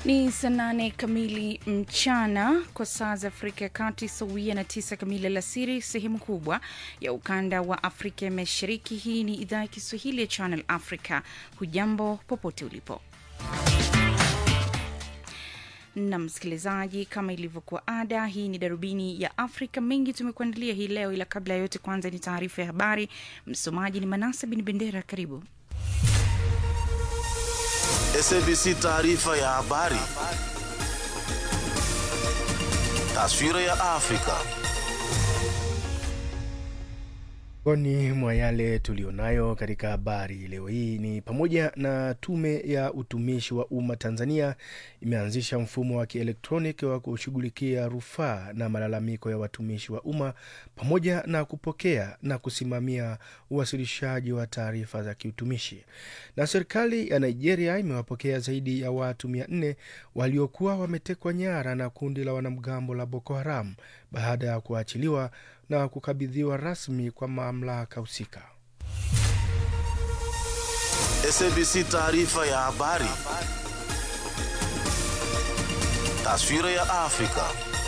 Ni saa nane kamili mchana kwa saa za Afrika ya Kati, sawia na tisa kamili alasiri sehemu kubwa ya ukanda wa Afrika ya Mashariki. Hii ni idhaa ya Kiswahili ya Channel Africa. Hujambo popote ulipo na msikilizaji, kama ilivyokuwa ada, hii ni darubini ya Afrika. Mengi tumekuandalia hii leo, ila kabla ya yote, kwanza ni taarifa ya habari. Msomaji ni Manasa Bin Bendera. Karibu. SABC taarifa ya habari. Taswira ya Afrika. Miongoni mwa yale tulionayo katika habari leo hii ni pamoja na Tume ya Utumishi wa Umma Tanzania imeanzisha mfumo wa kielektroniki wa kushughulikia rufaa na malalamiko ya watumishi wa umma pamoja na kupokea na kusimamia uwasilishaji wa taarifa za kiutumishi. Na serikali ya Nigeria imewapokea zaidi ya watu mia nne waliokuwa wametekwa nyara na kundi la wanamgambo la Boko Haram baada ya kuachiliwa na kukabidhiwa rasmi kwa mamlaka husika. SABC taarifa ya habari. Taswira ya Afrika.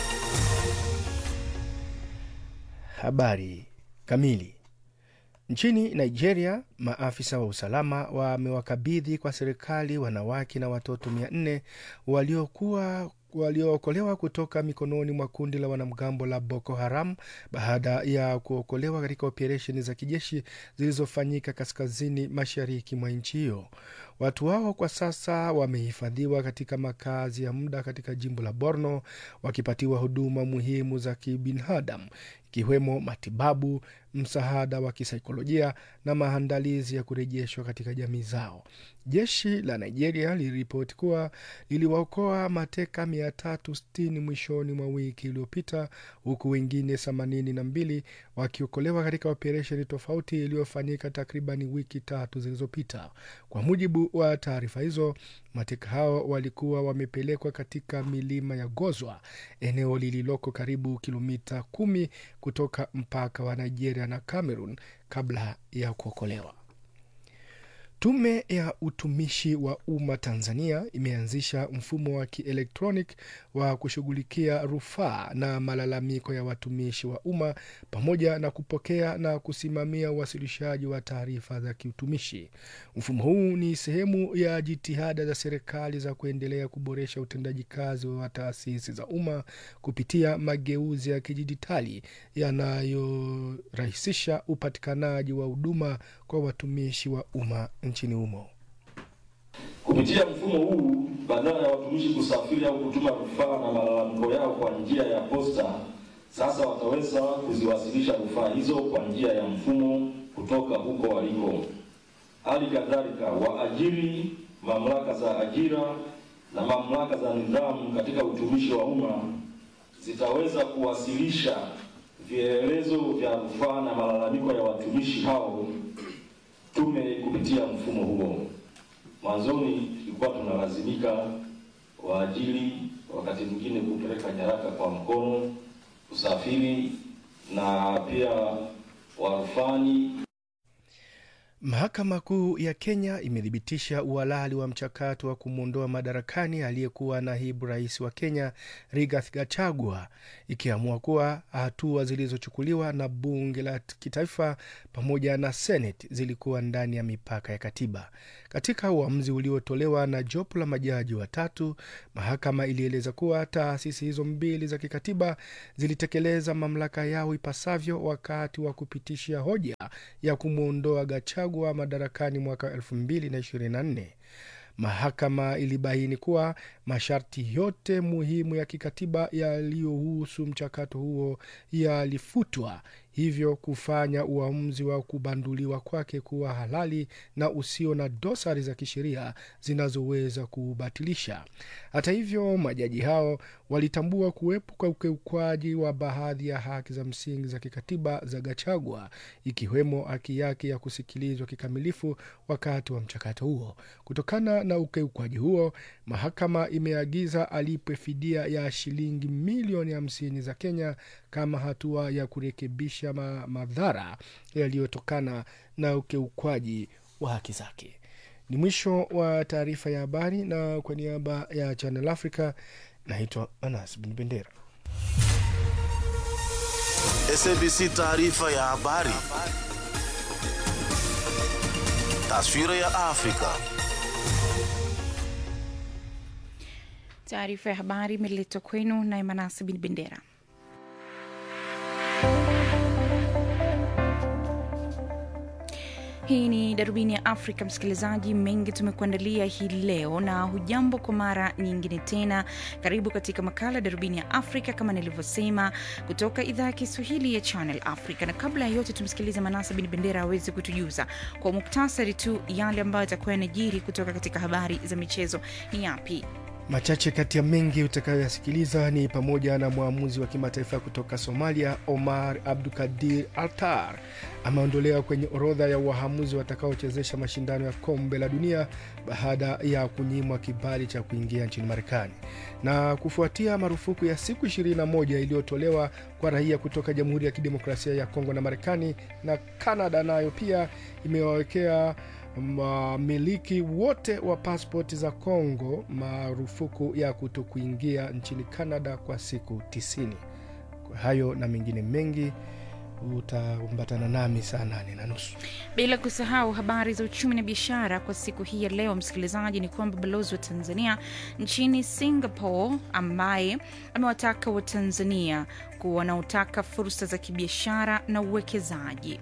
Habari kamili. Nchini Nigeria, maafisa wa usalama wamewakabidhi kwa serikali wanawake na watoto mia nne waliokuwa waliookolewa kutoka mikononi mwa kundi la wanamgambo la Boko Haram baada ya kuokolewa katika operesheni za kijeshi zilizofanyika kaskazini mashariki mwa nchi hiyo. Watu hao kwa sasa wamehifadhiwa katika makazi ya muda katika jimbo la Borno wakipatiwa huduma muhimu za kibinadamu ikiwemo matibabu, msaada wa kisaikolojia na maandalizi ya kurejeshwa katika jamii zao. Jeshi la Nigeria liliripoti kuwa liliwaokoa mateka 360 mwishoni mwa wiki iliyopita, huku wengine 82 wakiokolewa katika operesheni tofauti iliyofanyika takribani wiki tatu zilizopita. Kwa mujibu wa taarifa hizo, mateka hao walikuwa wamepelekwa katika milima ya Gozwa, eneo lililoko karibu kilomita kumi kutoka mpaka wa Nigeria na Cameroon kabla ya kuokolewa. Tume ya Utumishi wa Umma Tanzania imeanzisha mfumo wa kielektronic wa kushughulikia rufaa na malalamiko ya watumishi wa umma pamoja na kupokea na kusimamia uwasilishaji wa taarifa za kiutumishi. Mfumo huu ni sehemu ya jitihada za serikali za kuendelea kuboresha utendaji kazi wa taasisi za umma kupitia mageuzi ya kidijitali yanayorahisisha upatikanaji wa huduma kwa watumishi wa umma nchini humo. Kupitia mfumo huu, badala ya watumishi kusafiri au kutuma rufaa na malalamiko yao kwa njia ya posta, sasa wataweza kuziwasilisha rufaa hizo kwa njia ya mfumo kutoka huko waliko. Hali kadhalika, waajiri, mamlaka za ajira na mamlaka za nidhamu katika utumishi wa umma zitaweza kuwasilisha vielelezo vya rufaa na malalamiko ya watumishi hao tume kupitia mfumo huo. Mwanzoni tulikuwa tunalazimika waajiri wakati mwingine kupeleka nyaraka kwa mkono, usafiri na pia warufani. Mahakama Kuu ya Kenya imethibitisha uhalali wa mchakato wa kumwondoa madarakani aliyekuwa naibu rais wa Kenya Rigathi Gachagua, ikiamua kuwa hatua zilizochukuliwa na bunge la kitaifa pamoja na Seneti zilikuwa ndani ya mipaka ya katiba. Katika uamuzi uliotolewa na jopo la majaji watatu, mahakama ilieleza kuwa taasisi hizo mbili za kikatiba zilitekeleza mamlaka yao ipasavyo wakati wa kupitisha hoja ya kumwondoa Gachagua madarakani mwaka 2024. Mahakama ilibaini kuwa masharti yote muhimu ya kikatiba yaliyohusu mchakato huo yalifutwa, hivyo kufanya uamuzi wa kubanduliwa kwake kuwa halali na usio na dosari za kisheria zinazoweza kubatilisha. Hata hivyo, majaji hao walitambua kuwepo kwa ukiukwaji wa baadhi ya haki za msingi za kikatiba za Gachagua, ikiwemo haki yake ya kusikilizwa kikamilifu wakati wa mchakato huo. Kutokana na ukiukwaji huo, mahakama imeagiza alipwe fidia ya shilingi milioni hamsini za Kenya kama hatua ya kurekebisha ma madhara yaliyotokana na ukiukwaji wa haki zake. Ni mwisho wa taarifa ya habari, na kwa niaba ya Channel Africa naitwa Anas Bin Bendera. SABC taarifa ya habari. Taswira ya Afrika. Taarifa ya habari imeletwa kwenu na Emanasi Bin Bendera. Hii ni darubini ya Afrika, msikilizaji. Mengi tumekuandalia hii leo, na hujambo kwa mara nyingine tena. Karibu katika makala darubini ya Afrika, kama nilivyosema, kutoka idhaa ya Kiswahili ya Channel Africa. Na kabla ya yote, tumsikilize Manasa Bin Bendera aweze kutujuza kwa muktasari tu yale ambayo yatakuwa yanajiri kutoka katika habari za michezo. Ni yapi? Machache kati ya mengi utakayoyasikiliza ni pamoja na mwamuzi wa kimataifa kutoka Somalia Omar Abdukadir Altar ameondolewa kwenye orodha ya waamuzi watakaochezesha mashindano ya kombe la dunia baada ya kunyimwa kibali cha kuingia nchini Marekani. Na kufuatia marufuku ya siku 21 iliyotolewa kwa raia kutoka Jamhuri ya Kidemokrasia ya Kongo na Marekani na Kanada nayo pia imewawekea wamiliki wote wa paspoti za Kongo marufuku ya kuto kuingia nchini Canada kwa siku 90. Kwa hayo na mengine mengi utaambatana nami saa nane na nusu. Bila kusahau habari za uchumi na biashara kwa siku hii ya leo, msikilizaji, ni kwamba balozi wa Tanzania nchini Singapore ambaye amewataka Watanzania kuwa wanaotaka fursa za kibiashara na uwekezaji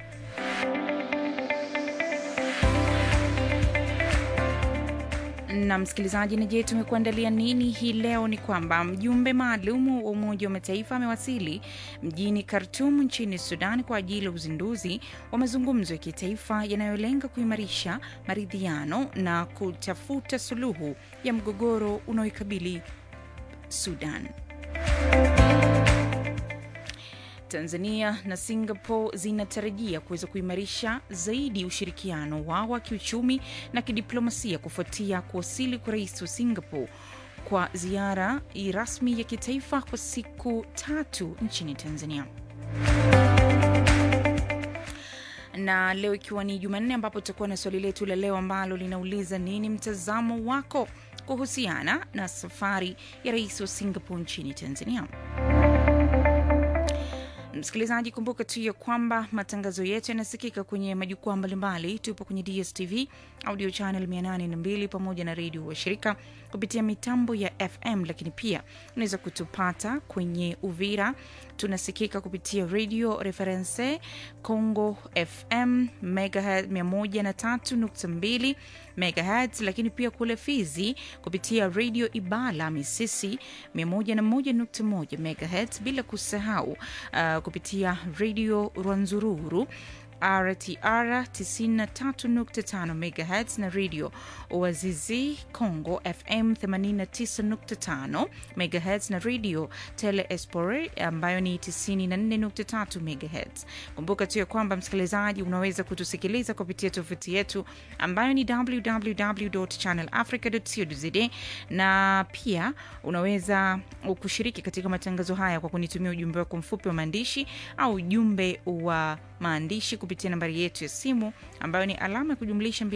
na msikilizaji, na je, tumekuandalia nini hii leo? Ni kwamba mjumbe maalum wa Umoja wa Mataifa amewasili mjini Khartum nchini Sudan kwa ajili ya uzinduzi wa mazungumzo ya kitaifa yanayolenga kuimarisha maridhiano na kutafuta suluhu ya mgogoro unaoikabili Sudan. Tanzania na Singapore zinatarajia kuweza kuimarisha zaidi ushirikiano wao wa kiuchumi na kidiplomasia kufuatia kuwasili kwa rais wa Singapore kwa ziara rasmi ya kitaifa kwa siku tatu nchini Tanzania na leo ikiwa ni Jumanne, ambapo tutakuwa na swali letu la leo ambalo linauliza nini mtazamo wako kuhusiana na safari ya rais wa Singapore nchini Tanzania. Msikilizaji, kumbuka tu ya kwamba matangazo yetu yanasikika kwenye majukwaa mbalimbali. Tupo kwenye DSTV audio channel 802 pamoja na redio wa shirika kupitia mitambo ya FM, lakini pia unaweza kutupata kwenye Uvira, tunasikika kupitia radio reference Congo FM megahertz 103.2 megahertz, lakini pia kule Fizi kupitia radio Ibala Misisi 101.1 megahertz, bila kusahau uh, kupitia radio Rwanzururu RTR 93.5 MHz na radio Oazizi Congo FM 89.5 MHz na radio Tele Espore ambayo ni 94.3 MHz. Kumbuka tu ya kwamba msikilizaji, unaweza kutusikiliza kupitia tovuti yetu ambayo ni www.channelafrica.co.za na pia unaweza kushiriki katika matangazo haya kwa kunitumia ujumbe wako mfupi wa maandishi au ujumbe wa maandishi kupitia nambari yetu ya simu ambayo ni alama ya kujumlisha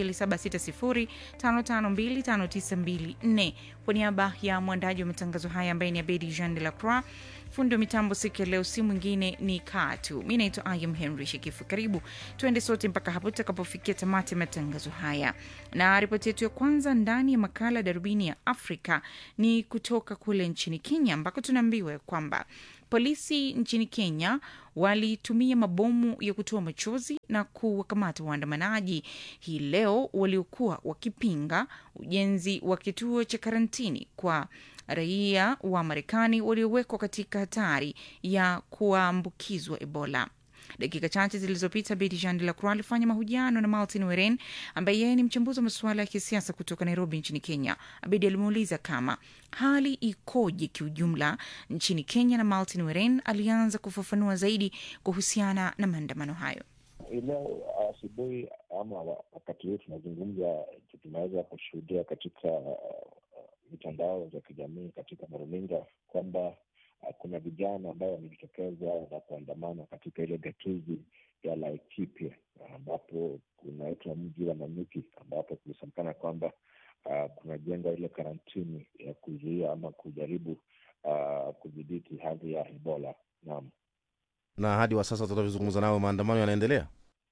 2760552594. Kwa niaba ya mwandaji wa matangazo haya ambaye ni Abedi Jean de la Croix, fundi wa mitambo siku ya leo si mwingine ni Katu. Mi naitwa Ayam Henry Shekifu. Karibu tuende sote mpaka hapo tutakapofikia tamati ya matangazo haya, na ripoti yetu ya kwanza ndani ya makala Darubini ya Afrika ni kutoka kule nchini Kenya ambako tunaambiwa kwamba polisi nchini Kenya walitumia mabomu ya kutoa machozi na kuwakamata waandamanaji hii leo waliokuwa wakipinga ujenzi wa kituo cha karantini kwa raia wa Marekani waliowekwa katika hatari ya kuambukizwa Ebola. Dakika chache zilizopita Beti Jean de la Croix alifanya mahojiano na Martin Weren ambaye yeye ni mchambuzi wa masuala ya kisiasa kutoka Nairobi nchini Kenya. Abedi alimuuliza kama hali ikoje kiujumla nchini Kenya, na Martin Weren alianza kufafanua zaidi kuhusiana na maandamano hayo. Leo asubuhi ama wakati huu tunazungumza, tunaweza kushuhudia katika mitandao za kijamii, katika maruninga kwamba uh, kuna vijana ambao wamejitokeza na kuandamana katika ile gatuzi ya Laikipia ambapo kunaitwa mji wa Nanyuki ambapo kulisemekana kwamba uh, kunajengwa ile karantini ya kuzuia ama kujaribu uh, kudhibiti hali ya Ebola. Naam. na hadi wa sasa tunavyozungumza nawe maandamano yanaendelea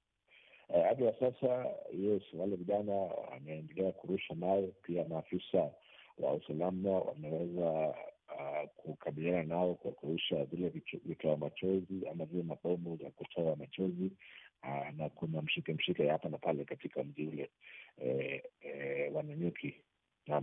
Eh, hadi wa sasa yes, wale vijana wameendelea kurusha mawe. Pia maafisa wa usalama wameweza uh, kukabiliana nao kwa kurusha vile vicho- vitoa machozi ama vile mabomu za kutoa machozi uh, na kuna mshike mshike hapa na pale katika mji ule eh, eh, wa Nanyuki. Naam.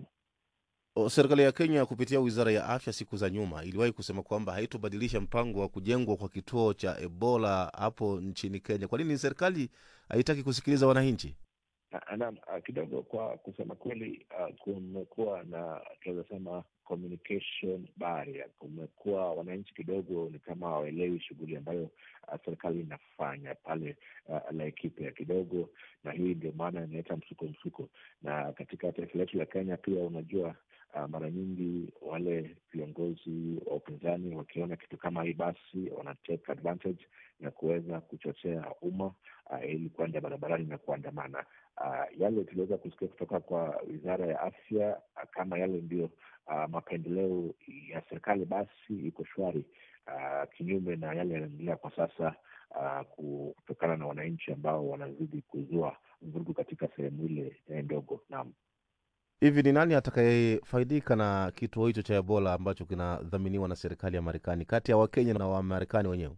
O, serikali ya kenya kupitia wizara ya afya siku za nyuma iliwahi kusema kwamba haitobadilisha mpango wa kujengwa kwa kituo cha ebola hapo nchini kenya kwa nini serikali haitaki kusikiliza wananchi Ah, Naam, ah, kidogo kwa kusema kweli, ah, kumekuwa na tunaweza sema communication barrier. Kumekuwa wananchi kidogo ni kama hawaelewi shughuli ambayo ah, serikali inafanya pale ah, Laikipia kidogo, na hii ndio maana inaleta msuko msuko. Na katika taifa letu la Kenya pia unajua ah, mara nyingi wale viongozi wa upinzani wakiona kitu kama hii, basi wana take advantage na kuweza kuchochea umma uh, ili kuenda barabarani na kuandamana. Uh, yale tuliweza kusikia kutoka kwa wizara ya afya uh, kama yale ndio uh, mapendeleo ya serikali, basi iko shwari uh, kinyume na yale yanaendelea kwa sasa uh, kutokana na wananchi ambao wanazidi kuzua vurugu katika sehemu ile eh, ndogo. Naam. hivi ni nani atakayefaidika na kituo hicho cha ebola ambacho kinadhaminiwa na serikali ya marekani kati ya wakenya na wamarekani wenyewe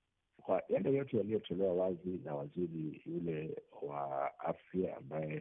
kwa yale yote yaliyotolewa wazi na waziri yule wa afya ambaye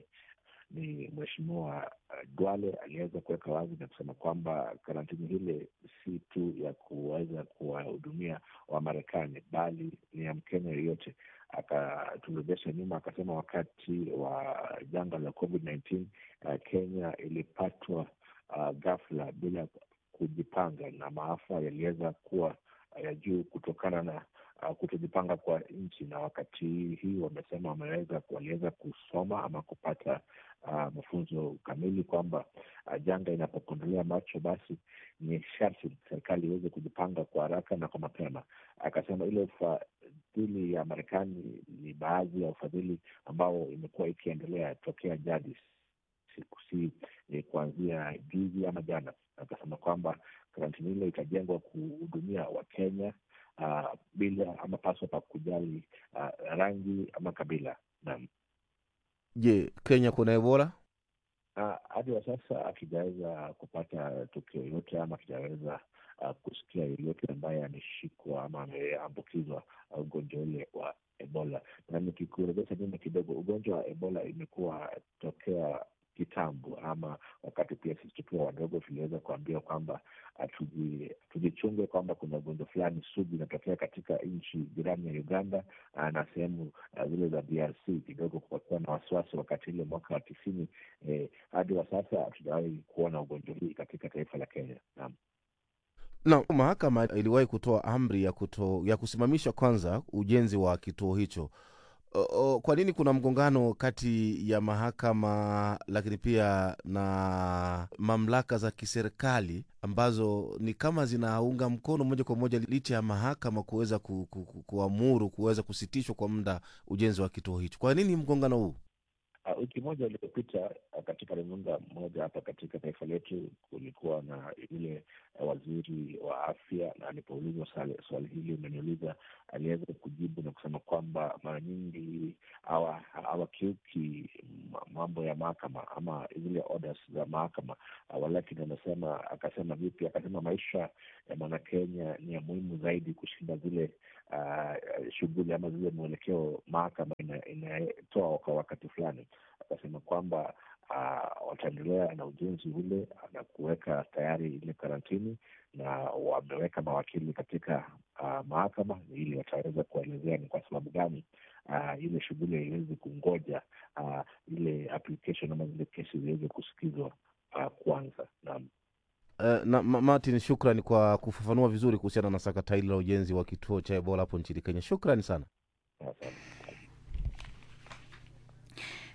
ni mheshimiwa uh, Duale aliweza kuweka wazi na kusema kwamba karantini hile si tu ya kuweza kuwahudumia Wamarekani bali ni ya Mkenya yoyote. Akaturejesha nyuma akasema wakati wa janga la COVID-19 uh, Kenya ilipatwa uh, ghafla bila kujipanga na maafa yaliweza kuwa ya juu kutokana na uh, kutojipanga kwa nchi, na wakati hii wamesema wameweza waliweza kusoma ama kupata uh, mafunzo kamili kwamba uh, janga inapokondolea macho, basi ni sharti serikali iweze kujipanga kwa haraka na kwa mapema. Akasema ile ufadhili ya Marekani ni baadhi ya ufadhili ambao imekuwa ikiendelea tokea jadi siku si eh, kuanzia juzi ama jana. Akasema kwamba karantini ile itajengwa kuhudumia Wakenya uh, bila ama paswa pa kujali uh, rangi ama kabila. Naam. je kenya kuna ebola Ah, hadi wa sasa akijaweza kupata tukio yoyote ama akijaweza uh, kusikia yeyote ambaye ameshikwa ama ameambukizwa uh, ugonjwa ule wa Ebola. Na nikikurejesha nyuma kidogo, ugonjwa wa Ebola imekuwa tokea kitambo, ama wakati pia sisi tukiwa wadogo tuliweza kuambiwa kwamba tuji- tujichunge kwamba kuna ugonjwa fulani sugu inatokea katika nchi jirani ya Uganda ah, na sehemu ah, zile za DRC. Kidogo kukakuwa na wasiwasi wakati ile mwaka wa tisini. Eh, hadi wa sasa hatujawahi kuona ugonjwa hii katika taifa la Kenya. Naam. na mahakama iliwahi kutoa amri ya kuto, ya kusimamisha kwanza ujenzi wa kituo hicho o, o, kwa nini kuna mgongano kati ya mahakama lakini pia na mamlaka za kiserikali ambazo ni kama zinaunga mkono moja kwa moja licha ya mahakama kuweza ku, ku, ku, kuamuru kuweza kusitishwa kwa muda ujenzi wa kituo hicho kwa nini mgongano huu Uh, wiki moja iliyopita uh, katika runinga moja hapa katika taifa letu kulikuwa na yule uh, waziri wa afya, na alipoulizwa swali, swali hili umeniuliza, aliweza kujibu na kusema kwamba mara nyingi hawa- hawakiuki ma- mambo ya mahakama ama zile orders za mahakama uh, walakini amesema, akasema vipi? Akasema maisha ya mwanakenya ni ya muhimu zaidi kushinda zile uh, shughuli ama zile mwelekeo mahakama ina- inatoa kwa wakati fulani akasema kwamba uh, wataendelea na ujenzi ule na kuweka tayari ile karantini na wameweka mawakili katika uh, mahakama ili wataweza kuelezea ni kwa sababu gani uh, ile shughuli haiwezi kungoja uh, ile application ama zile kesi ziweze kusikizwa uh, kwanza. Naam. Uh, na Ma- martin shukrani kwa kufafanua vizuri kuhusiana na sakata hili la ujenzi wa kituo cha ebola hapo nchini kenya shukrani sana Asante.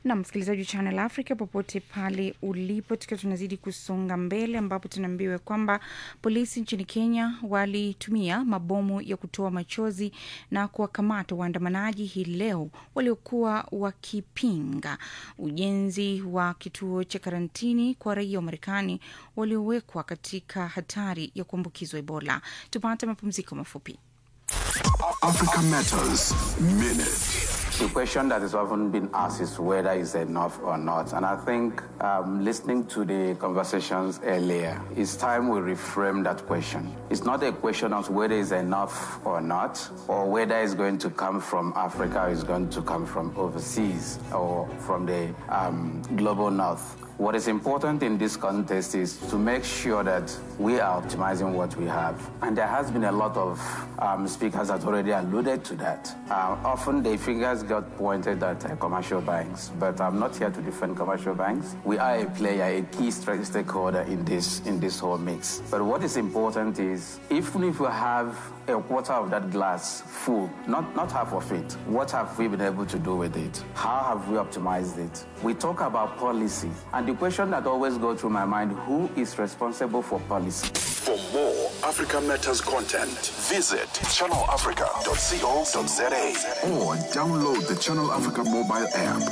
na msikilizaji wa Channel Africa popote pale ulipo, tukiwa tunazidi kusonga mbele, ambapo tunaambiwa kwamba polisi nchini Kenya walitumia mabomu ya kutoa machozi na kuwakamata waandamanaji hii leo waliokuwa wakipinga ujenzi wa kituo cha karantini kwa raia wa Marekani waliowekwa katika hatari ya kuambukizwa Ebola. Tupate mapumziko mafupi. Africa Matters Minute. The question that is often been asked is whether it's enough or not. And I think um, listening to the conversations earlier, it's time we reframe that question. It's not a question of whether it's enough or not, or whether it's going to come from Africa or it's going to come from overseas or from the um, global north. What is important in this context is to make sure that we are optimizing what we have. And there has been a lot of um, speakers that already alluded to that. Uh, often the fingers got pointed at uh, commercial banks, but I'm not here to defend commercial banks. We are a player, a key stra- stakeholder in this in this whole mix. But what is important is even if we have a quarter of that glass full, not, not half of it. What have we been able to do with it? How have we optimized it? We talk about policy, and the question that always goes through my mind who is responsible for policy? For more Africa Matters content, visit channelafrica.co.za or download the Channel Africa mobile app.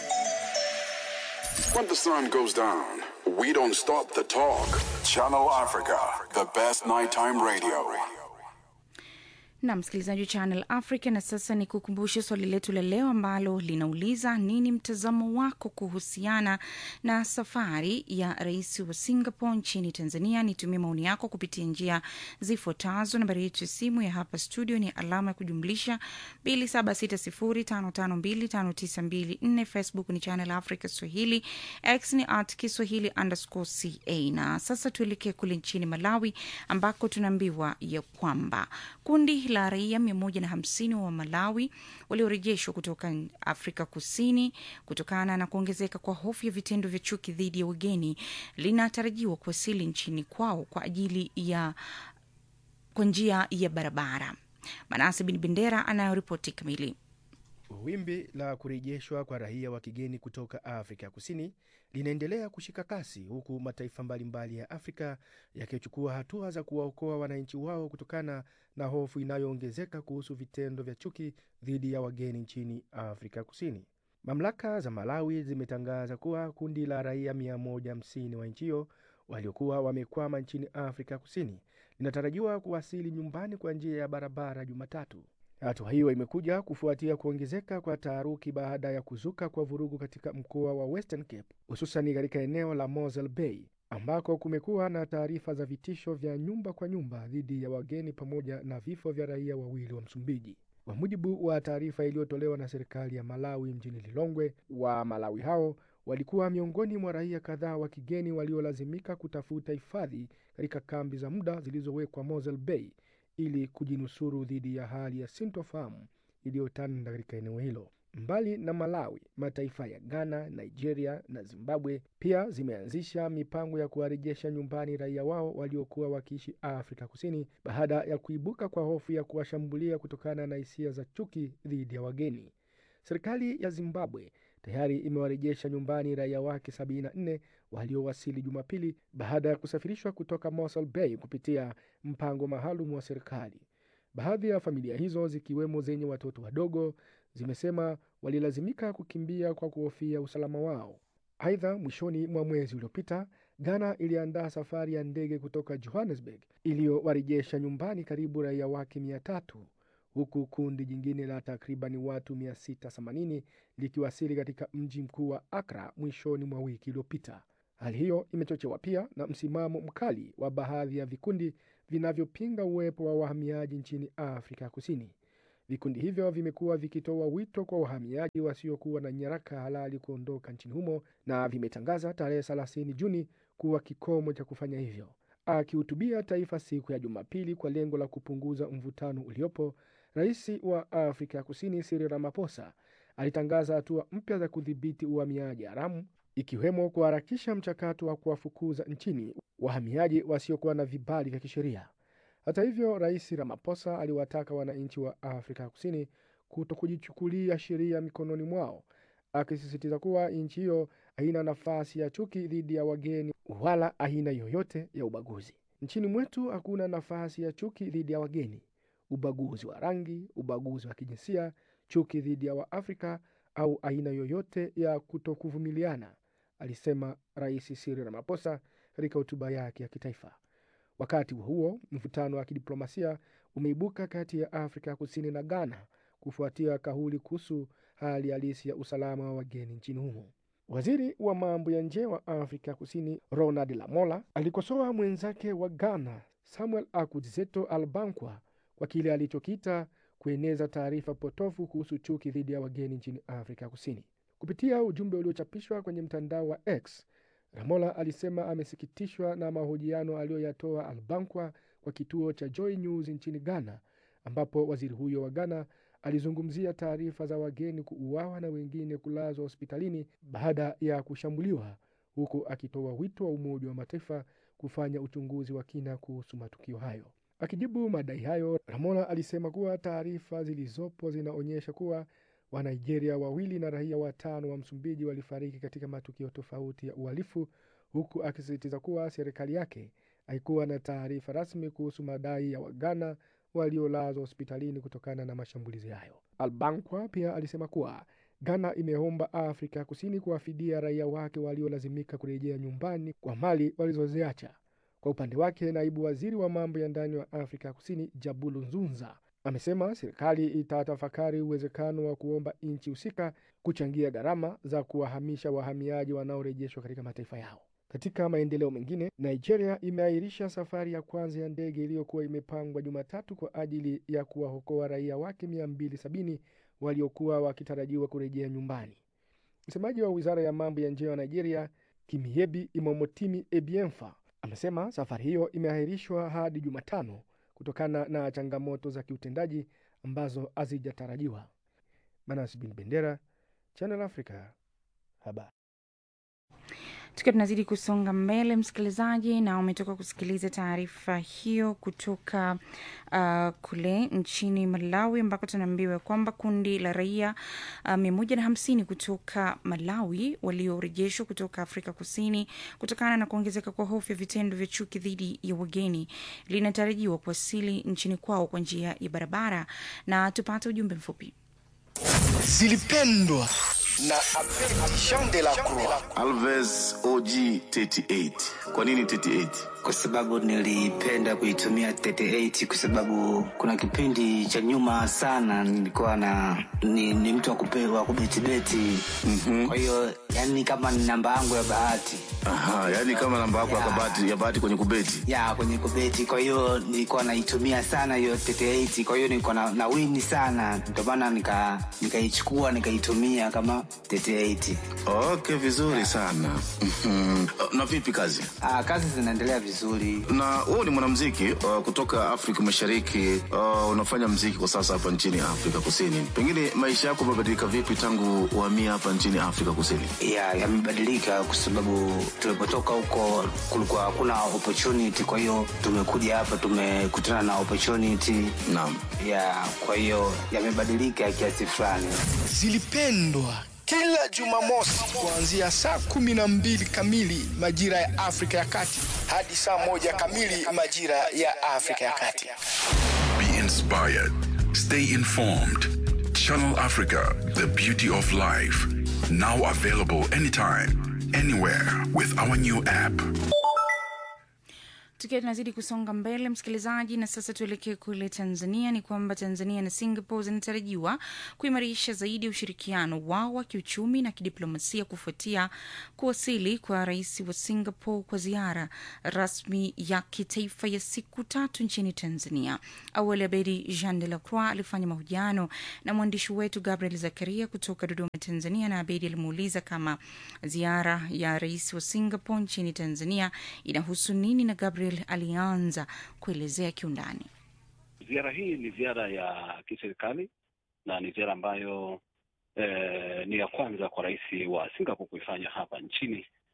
When the sun goes down, we don't stop the talk. Channel Africa, the best nighttime radio. na msikilizaji wa Channel Africa. Na sasa ni kukumbushe swali letu la leo ambalo linauliza nini mtazamo wako kuhusiana na safari ya rais wa Singapore nchini Tanzania? Nitumie maoni yako kupitia njia zifuatazo. Nambari yetu ya simu ya hapa studio ni alama ya kujumlisha 276055259254. Facebook ni Channel Africa Swahili, X ni at Kiswahili underscore ca. Na sasa tuelekee kule nchini Malawi ambako tunaambiwa ya kwamba kundi la raia mia moja na hamsini wa Malawi waliorejeshwa kutoka Afrika Kusini kutokana na kuongezeka kwa hofu ya vitendo vya chuki dhidi ya wageni linatarajiwa kuwasili nchini kwao kwa ajili ya kwa njia ya barabara. Manase Bin Bendera anayoripoti kamili. Wimbi la kurejeshwa kwa raia wa kigeni kutoka Afrika ya Kusini linaendelea kushika kasi huku mataifa mbalimbali ya Afrika yakichukua hatua za kuwaokoa wananchi wao kutokana na hofu inayoongezeka kuhusu vitendo vya chuki dhidi ya wageni nchini Afrika Kusini. Mamlaka za Malawi zimetangaza kuwa kundi la raia 150 wa nchi hiyo waliokuwa wamekwama nchini Afrika Kusini linatarajiwa kuwasili nyumbani kwa njia ya barabara Jumatatu. Hatua hiyo imekuja kufuatia kuongezeka kwa taharuki baada ya kuzuka kwa vurugu katika mkoa wa Western Cape, hususani katika eneo la Mosel Bay ambako kumekuwa na taarifa za vitisho vya nyumba kwa nyumba dhidi ya wageni pamoja na vifo vya raia wawili wa Msumbiji. Kwa mujibu wa taarifa iliyotolewa na serikali ya Malawi mjini Lilongwe, wa Malawi hao walikuwa miongoni mwa raia kadhaa wa kigeni waliolazimika kutafuta hifadhi katika kambi za muda zilizowekwa Mosel Bay ili kujinusuru dhidi ya hali ya sintofahamu iliyotanda katika eneo hilo. Mbali na Malawi, mataifa ya Ghana, Nigeria na Zimbabwe pia zimeanzisha mipango ya kuwarejesha nyumbani raia wao waliokuwa wakiishi Afrika Kusini baada ya kuibuka kwa hofu ya kuwashambulia kutokana na hisia za chuki dhidi ya wageni. Serikali ya Zimbabwe tayari imewarejesha nyumbani raia wake 74 waliowasili Jumapili baada ya kusafirishwa kutoka Mossel Bay kupitia mpango maalum wa serikali. Baadhi ya familia hizo zikiwemo zenye watoto wadogo zimesema walilazimika kukimbia kwa kuhofia usalama wao. Aidha, mwishoni mwa mwezi uliopita, Ghana iliandaa safari ya ndege kutoka Johannesburg iliyowarejesha nyumbani karibu raia wake mia tatu huku kundi jingine la takribani watu 680 likiwasili katika mji mkuu wa Accra mwishoni mwa wiki iliyopita. Hali hiyo imechochewa pia na msimamo mkali wa baadhi ya vikundi vinavyopinga uwepo wa wahamiaji nchini Afrika ya Kusini. Vikundi hivyo vimekuwa vikitoa wito kwa wahamiaji wasiokuwa na nyaraka halali kuondoka nchini humo na vimetangaza tarehe 30 Juni kuwa kikomo cha kufanya hivyo. Akihutubia taifa siku ya Jumapili kwa lengo la kupunguza mvutano uliopo, rais wa Afrika ya Kusini Cyril Ramaphosa alitangaza hatua mpya za kudhibiti uhamiaji haramu, ikiwemo kuharakisha mchakato wa kuwafukuza nchini wahamiaji wasiokuwa na vibali vya kisheria. Hata hivyo, rais Ramaphosa aliwataka wananchi wa Afrika ya Kusini kuto kujichukulia sheria mikononi mwao, akisisitiza kuwa nchi hiyo haina nafasi ya chuki dhidi ya wageni wala aina yoyote ya ubaguzi. Nchini mwetu hakuna nafasi ya chuki dhidi ya wageni, ubaguzi wa rangi, ubaguzi wa kijinsia, chuki dhidi ya Waafrika au aina yoyote ya kutokuvumiliana, alisema Rais Cyril Ramaphosa katika hotuba yake ya kitaifa. Wakati huo huo, mvutano wa kidiplomasia umeibuka kati ya Afrika Kusini na Ghana kufuatia kauli kuhusu hali halisi ya usalama wa wageni nchini humo. Waziri wa mambo ya nje wa Afrika Kusini Ronald Lamola alikosoa mwenzake wa Ghana Samuel Akudzeto Albankwa kwa kile alichokiita kueneza taarifa potofu kuhusu chuki dhidi ya wageni nchini Afrika Kusini. Kupitia ujumbe uliochapishwa kwenye mtandao wa X, Ramola alisema amesikitishwa na mahojiano aliyoyatoa Albankwa kwa kituo cha Joy News nchini Ghana, ambapo waziri huyo wa Ghana alizungumzia taarifa za wageni kuuawa na wengine kulazwa hospitalini baada ya kushambuliwa, huku akitoa wito wa Umoja wa Mataifa kufanya uchunguzi wa kina kuhusu matukio hayo. Akijibu madai hayo, Ramola alisema kuwa taarifa zilizopo zinaonyesha kuwa Wanigeria wawili na raia watano wa Msumbiji walifariki katika matukio tofauti ya uhalifu, huku akisisitiza kuwa serikali yake haikuwa na taarifa rasmi kuhusu madai ya Waghana waliolazwa hospitalini kutokana na mashambulizi hayo. Albankwa pia alisema kuwa Ghana imeomba Afrika Kusini kuwafidia raia wake waliolazimika kurejea nyumbani kwa mali walizoziacha. Kwa upande wake, naibu waziri wa mambo ya ndani wa Afrika Kusini Jabulu Nzunza amesema serikali itatafakari uwezekano wa kuomba nchi husika kuchangia gharama za kuwahamisha wahamiaji wanaorejeshwa katika mataifa yao. Katika maendeleo mengine, Nigeria imeahirisha safari ya kwanza ya ndege iliyokuwa imepangwa Jumatatu kwa ajili ya kuwaokoa raia wake 270 waliokuwa wakitarajiwa kurejea nyumbani. Msemaji wa wizara ya mambo ya nje wa Nigeria, Kimiebi Imomotimi Ebienfa, amesema safari hiyo imeahirishwa hadi Jumatano kutokana na changamoto za kiutendaji ambazo hazijatarajiwa. Manas Bin Bendera, Channel Africa, habari. tukiwa tunazidi kusonga mbele msikilizaji na umetoka kusikiliza taarifa hiyo kutoka uh, kule nchini malawi ambako tunaambiwa kwamba kundi la raia uh, mia moja na hamsini kutoka malawi waliorejeshwa kutoka afrika kusini kutokana na kuongezeka kwa hofu ya vitendo vya chuki dhidi ya wageni linatarajiwa kuwasili nchini kwao kwa njia ya barabara na tupate ujumbe mfupi zilipendwa na Abedi Jean de la Croix. Alves OG 38. Kwa nini 38? kwa sababu nilipenda kuitumia 38 kwa sababu kuna kipindi cha nyuma sana nilikuwa na ni, ni mtu wa kupe- wa kubetibeti mm-hmm. kwa hiyo yani kama ni namba yangu ya bahati Aha, yani kama namba yako ya Ya. kabati ya bahati kwenye kubeti. ya kwenye kubeti kwa hiyo nilikuwa naitumia sana hiyo 38 kwa hiyo nilikuwa na, na wini sana ndio maana nika nikaichukua nikaitumia kama 38 Okay, vizuri sana. Mhm. Na vipi kazi? ah, kazi zinaendelea vizuri Na wewe ni mwanamuziki uh, kutoka Afrika Mashariki. Uh, unafanya muziki kwa sasa hapa nchini Afrika Kusini. Pengine maisha yako yamebadilika vipi tangu uhamie hapa nchini Afrika Kusini? ya yamebadilika kwa sababu tulipotoka huko kulikuwa hakuna opportunity kwa hiyo tumekuja hapa tumekutana na opportunity Naam. ya kwa hiyo yamebadilika kiasi fulani Zilipendwa kila Jumamosi kuanzia saa kumi na mbili kamili majira ya Afrika ya Kati hadi saa moja kamili majira ya Afrika ya Kati. Be inspired. Stay informed. Channel Africa, the beauty of life. Now available anytime, anywhere with our new app. tukiwa tunazidi kusonga mbele msikilizaji na sasa tuelekee kule tanzania ni kwamba tanzania na singapore zinatarajiwa kuimarisha zaidi ya ushirikiano wao wa kiuchumi na kidiplomasia kufuatia kuwasili kwa rais wa singapore kwa ziara rasmi ya kitaifa ya siku tatu nchini tanzania awali abedi jean de la croix alifanya mahojiano na mwandishi wetu gabriel zakaria kutoka dodoma tanzania na abedi alimuuliza kama ziara ya rais wa singapore nchini tanzania inahusu nini na gabriel alianza kuelezea kiundani Ziara hii ni ziara ya kiserikali na ni ziara ambayo eh, ni ya kwanza kwa rais wa Singapore kuifanya hapa nchini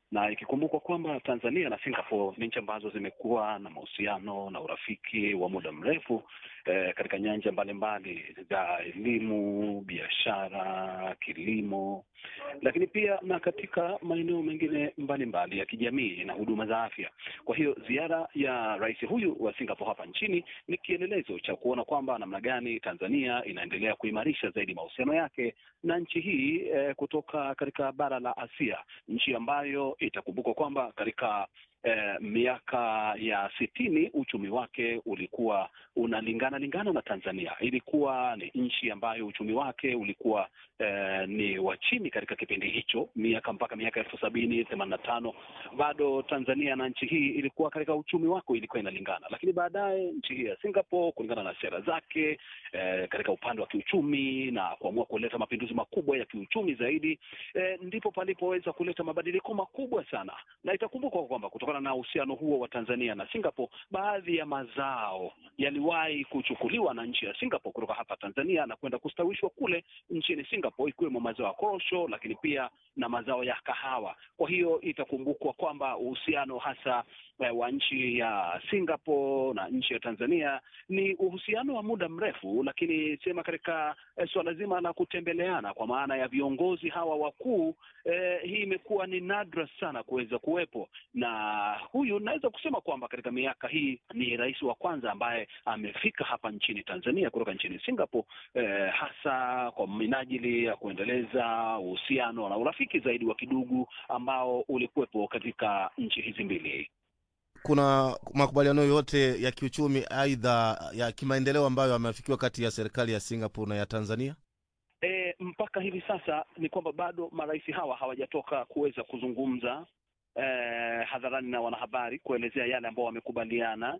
na ikikumbukwa kwamba Tanzania na Singapore ni nchi ambazo zimekuwa na mahusiano na urafiki wa muda mrefu eh, katika nyanja mbalimbali za elimu, biashara, kilimo, lakini pia na katika maeneo mengine mbalimbali ya kijamii na huduma za afya. Kwa hiyo ziara ya rais huyu wa Singapore hapa nchini ni kielelezo cha kuona kwamba namna gani Tanzania inaendelea kuimarisha zaidi mahusiano yake na nchi hii eh, kutoka katika bara la Asia, nchi ambayo itakumbukwa kwamba katika eh, miaka ya sitini uchumi wake ulikuwa unalingana lingana na Tanzania. Ilikuwa ni nchi ambayo uchumi wake ulikuwa eh, ni wa chini katika kipindi hicho, miaka mpaka miaka elfu sabini themanini na tano bado Tanzania na nchi hii ilikuwa katika uchumi wako ilikuwa inalingana, lakini baadaye nchi hii ya Singapore kulingana na sera zake eh, katika upande wa kiuchumi na kuamua kuleta mapinduzi makubwa ya kiuchumi zaidi eh, ndipo palipoweza kuleta mabadiliko makubwa sana, na itakumbukwa kwamba kutokana na uhusiano huo wa Tanzania na Singapore, baadhi ya mazao yaliwahi kuchukuliwa na nchi ya Singapore kutoka hapa Tanzania na kwenda kustawishwa kule nchini Singapore, ikiwemo mazao ya korosho, lakini pia na mazao ya kahawa. Kwa hiyo itakumbukwa kwamba uhusiano hasa eh, wa nchi ya Singapore na nchi ya Tanzania ni uhusiano wa muda mrefu, lakini sema katika eh, suala zima la kutembeleana kwa maana ya viongozi hawa wakuu eh, hii imekuwa ni nadra sana kuweza kuwepo, na huyu naweza kusema kwamba katika miaka hii ni rais wa kwanza ambaye amefika hapa nchini Tanzania kutoka nchini Singapore eh, hasa kwa minajili ya kuendeleza uhusiano na urafiki zaidi wa kidugu ambao ulikuwepo katika nchi hizi mbili. kuna makubaliano yote ya kiuchumi aidha ya kimaendeleo ambayo yameafikiwa kati ya serikali ya Singapore na ya Tanzania? E, mpaka hivi sasa ni kwamba bado marais hawa hawajatoka kuweza kuzungumza e, hadharani na wanahabari kuelezea yale ambao wamekubaliana,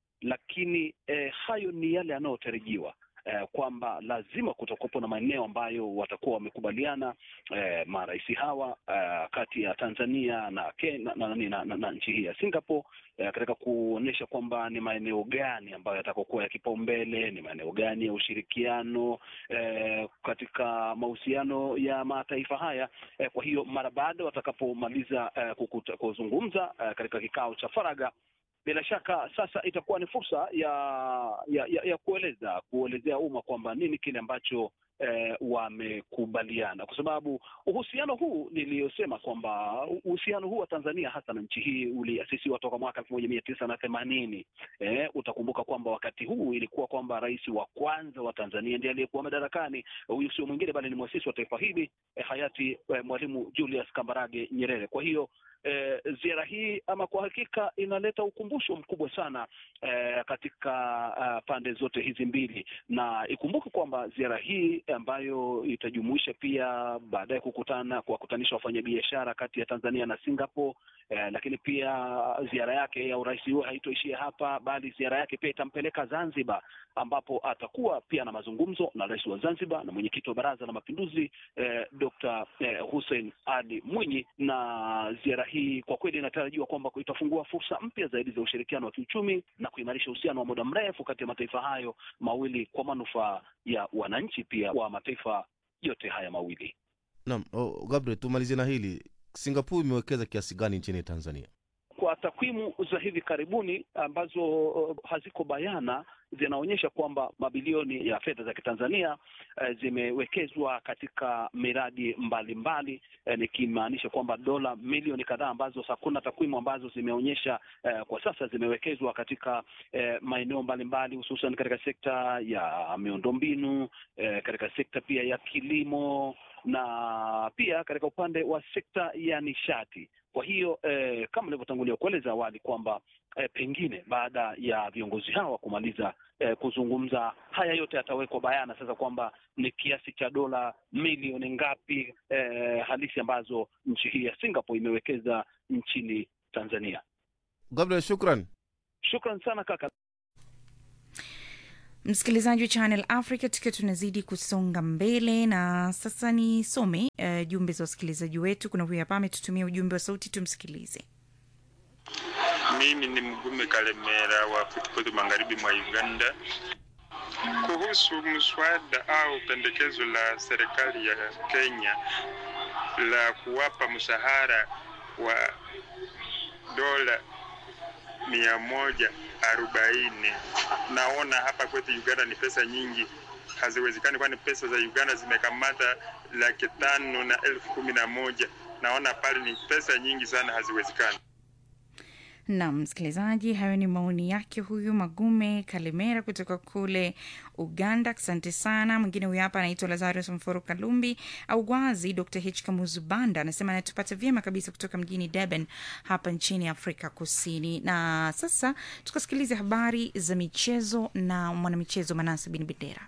lakini e, hayo ni yale yanayotarajiwa eh, kwamba lazima kutakuwepo na maeneo ambayo watakuwa wamekubaliana eh, marais hawa eh, kati ya Tanzania na, Ken- na, na, na, na, na nchi hii ya Singapore eh, katika kuonyesha kwamba ni maeneo gani ambayo yatakokuwa ya kipaumbele, ni maeneo gani ya ushirikiano eh, katika mahusiano ya mataifa haya eh, kwa hiyo mara baada watakapomaliza eh, kukuta- kuzungumza eh, katika kikao cha faragha bila shaka sasa itakuwa ni fursa ya ya, ya, ya kueleza kuelezea umma kwamba nini kile ambacho eh, wamekubaliana, kwa sababu uhusiano huu niliyosema kwamba uhusiano huu wa Tanzania hasa na nchi hii uliasisiwa toka mwaka elfu moja mia tisa na themanini. Eh, utakumbuka kwamba wakati huu ilikuwa kwamba rais wa kwanza wa Tanzania ndiye aliyekuwa madarakani. Huyu sio mwingine bali ni mwasisi wa taifa hili eh, hayati eh, Mwalimu Julius Kambarage Nyerere. Kwa hiyo eh, ziara hii ama kwa hakika inaleta ukumbusho mkubwa sana eh, katika uh, pande zote hizi mbili, na ikumbuke kwamba ziara hii ambayo itajumuisha pia baadaye kukutana kuwakutanisha wafanyabiashara kati ya Tanzania na Singapore eh, lakini pia ziara yake ya urais huo haitoishia hapa, bali ziara yake pia itampeleka Zanzibar, ambapo atakuwa pia na mazungumzo na rais wa Zanzibar na mwenyekiti wa Baraza la Mapinduzi eh, Dr. eh, Hussein Ali Mwinyi, na ziara hii kwa kweli inatarajiwa kwamba itafungua fursa mpya zaidi za ushirikiano wa kiuchumi na kuimarisha uhusiano wa muda mrefu kati ya mataifa hayo mawili kwa manufaa ya wananchi pia wa mataifa yote haya mawili. Naam, oh, Gabriel, tumalizie na hili. Singapore imewekeza kiasi gani nchini Tanzania? Kwa takwimu za hivi karibuni ambazo uh, haziko bayana zinaonyesha kwamba mabilioni ya fedha za Kitanzania eh, zimewekezwa katika miradi mbalimbali eh, nikimaanisha kwamba dola milioni kadhaa ambazo hakuna takwimu ambazo zimeonyesha eh, kwa sasa zimewekezwa katika eh, maeneo mbalimbali hususan katika sekta ya miundombinu eh, katika sekta pia ya kilimo na pia katika upande wa sekta ya nishati. Kwa hiyo eh, kama nilivyotangulia kueleza awali kwamba eh, pengine baada ya viongozi hawa kumaliza eh, kuzungumza, haya yote yatawekwa bayana sasa kwamba ni kiasi cha dola milioni ngapi eh, halisi ambazo nchi hii ya Singapore imewekeza nchini Tanzania. Gabriel, shukran. Shukran sana kaka. msikilizaji wa channel africa tukiwa tunazidi kusonga mbele na sasa nisome uh, jumbe za wasikilizaji wetu kuna huyu hapa ametutumia ujumbe wa sauti tumsikilize Mimi ni Mgume Kalemera wa Kutukutu magharibi mwa Uganda. Kuhusu mswada au pendekezo la serikali ya Kenya la kuwapa mshahara wa dola mia moja arobaini. Naona hapa kwetu Uganda ni pesa nyingi, haziwezekani, kwani pesa za Uganda zimekamata laki tano na elfu kumi na moja. Naona pale ni pesa nyingi sana, haziwezekani. Naam, msikilizaji, hayo ni maoni yake huyu Magume Kalemera kutoka kule Uganda. Asante sana. Mwingine huyu hapa anaitwa Lazarus Mforo Kalumbi au Gwazi. Dr H Kamuzu Banda anasema anatupata vyema kabisa kutoka mjini Durban hapa nchini Afrika Kusini. Na sasa tukasikiliza habari za michezo na mwanamichezo Manase Bin Bendera.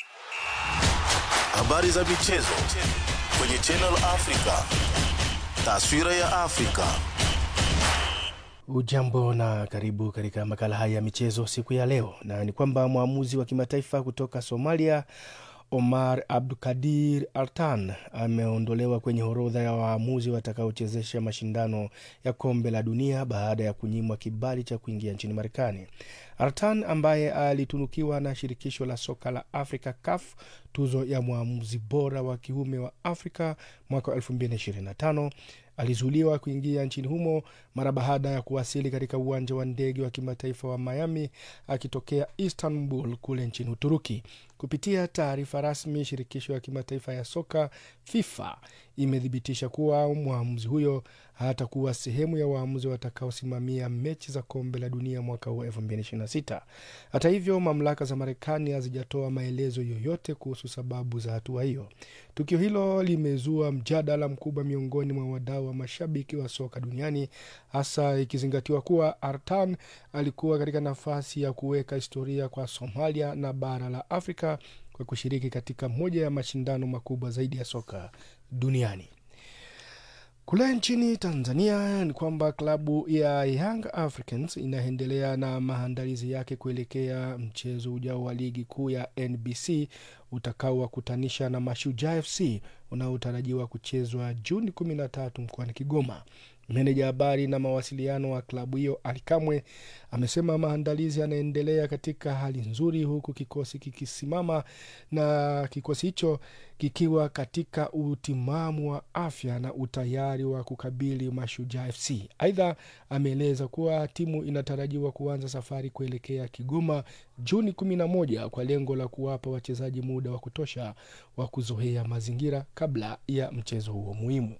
Habari za michezo kwenye Channel Africa. Taswira ya Afrika. Ujambo na karibu katika makala haya ya michezo siku ya leo, na ni kwamba mwamuzi wa kimataifa kutoka Somalia Omar Abdukadir Artan ameondolewa kwenye orodha ya waamuzi watakaochezesha mashindano ya kombe la dunia baada ya kunyimwa kibali cha kuingia nchini Marekani. Artan ambaye alitunukiwa na shirikisho la soka la Afrika CAF tuzo ya mwamuzi bora wa kiume wa Afrika mwaka wa 2025 alizuiliwa kuingia nchini humo mara baada ya kuwasili katika uwanja wa ndege wa kimataifa wa Miami akitokea Istanbul kule nchini Uturuki. Kupitia taarifa rasmi, shirikisho ya kimataifa ya soka FIFA imethibitisha kuwa mwamuzi huyo hatakuwa sehemu ya waamuzi watakaosimamia mechi za kombe la dunia mwaka huu 2026. Hata hivyo, mamlaka za Marekani hazijatoa maelezo yoyote kuhusu sababu za hatua hiyo. Tukio hilo limezua mjadala mkubwa miongoni mwa wadau wa mashabiki wa soka duniani, hasa ikizingatiwa kuwa Artan alikuwa katika nafasi ya kuweka historia kwa Somalia na bara la Afrika kwa kushiriki katika moja ya mashindano makubwa zaidi ya soka duniani. Kule nchini Tanzania ni kwamba klabu ya Young Africans inaendelea na maandalizi yake kuelekea mchezo ujao wa ligi kuu ya NBC utakaowakutanisha na Mashujaa FC unaotarajiwa kuchezwa Juni 13 mkoani Kigoma. Meneja habari na mawasiliano wa klabu hiyo Alikamwe amesema maandalizi yanaendelea katika hali nzuri, huku kikosi kikisimama na kikosi hicho kikiwa katika utimamu wa afya na utayari wa kukabili Mashujaa FC. Aidha, ameeleza kuwa timu inatarajiwa kuanza safari kuelekea Kigoma Juni 11 kwa lengo la kuwapa wachezaji muda wa kutosha wa kuzoea mazingira kabla ya mchezo huo muhimu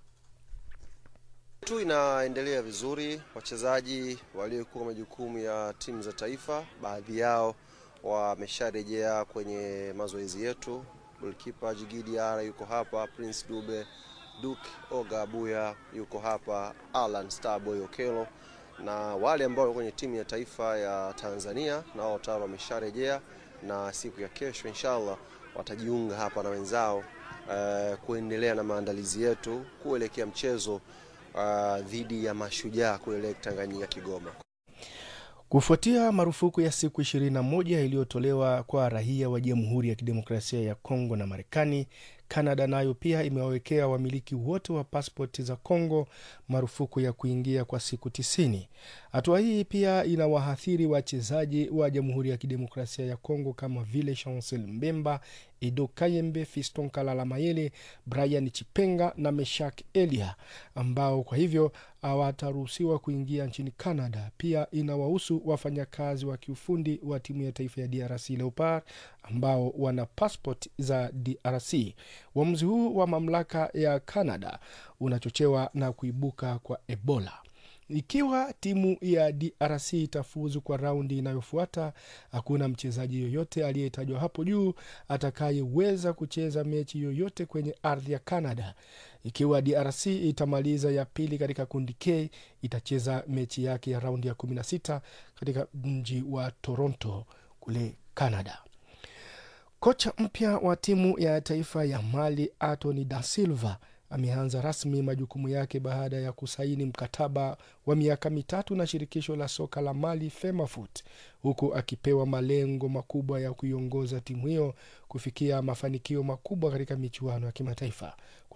tu inaendelea vizuri. Wachezaji waliokuwa majukumu ya timu za taifa, baadhi yao wamesharejea kwenye mazoezi yetu. Golkipa Jigidi Ara yuko hapa, Prince Dube, Duke Oga Abuya yuko hapa, Alan Starboy Okelo na wale ambao walikuwa kwenye timu ya taifa ya Tanzania nao tayari wamesharejea, na siku ya kesho inshallah watajiunga hapa na wenzao uh, kuendelea na maandalizi yetu kuelekea mchezo Uh, dhidi ya Mashujaa kule Lake Tanganyika Kigoma. Kufuatia marufuku ya siku 21 iliyotolewa kwa raia wa Jamhuri ya Kidemokrasia ya Kongo na Marekani, Kanada nayo pia imewawekea wamiliki wote wa paspoti za Kongo marufuku ya kuingia kwa siku tisini. Hatua hii pia inawaathiri wachezaji wa Jamhuri ya Kidemokrasia ya Kongo kama vile Chancel Mbemba, Edo Kayembe, Fiston Kalala Mayele, Brian Chipenga na Meshak Elia ambao kwa hivyo hawataruhusiwa kuingia nchini Canada. Pia inawahusu wafanyakazi wa kiufundi wa timu ya taifa ya DRC Leopard ambao wana passport za DRC. Uamuzi huu wa mamlaka ya Canada unachochewa na kuibuka kwa Ebola. Ikiwa timu ya DRC itafuzu kwa raundi inayofuata, hakuna mchezaji yoyote aliyetajwa hapo juu atakayeweza kucheza mechi yoyote kwenye ardhi ya Canada. Ikiwa DRC itamaliza ya pili katika kundi K, itacheza mechi yake ya raundi ya 16 katika mji wa Toronto kule Canada. Kocha mpya wa timu ya taifa ya Mali Anthony da Silva ameanza rasmi majukumu yake baada ya kusaini mkataba wa miaka mitatu na shirikisho la soka la Mali FEMAFOOT, huku akipewa malengo makubwa ya kuiongoza timu hiyo kufikia mafanikio makubwa katika michuano ya kimataifa.